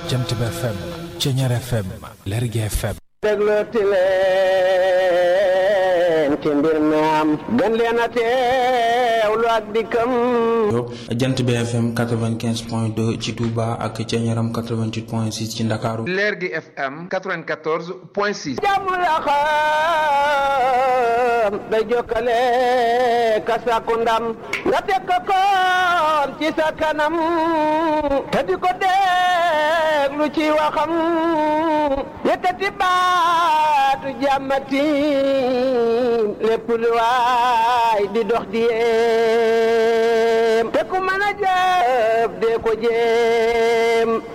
Jant bi FM Ceñeer FM Lergui FM déglooti leen ci mbir mi am gën leen a teewlu ak dikkam jant bi FM 95 point 2 ci Touba ak Ceñeeram 88 point 6 ci Ndakaaru Lergui FM 94 point 6 jàmm la xam day jokkale ka sàkku ndam nga teg ko koon ci sa kanam te di ko déglu ci waxam yëkkati baatu jàmmati lépp lu waay di dox di yéem te ku mën a jëf dee ko jéem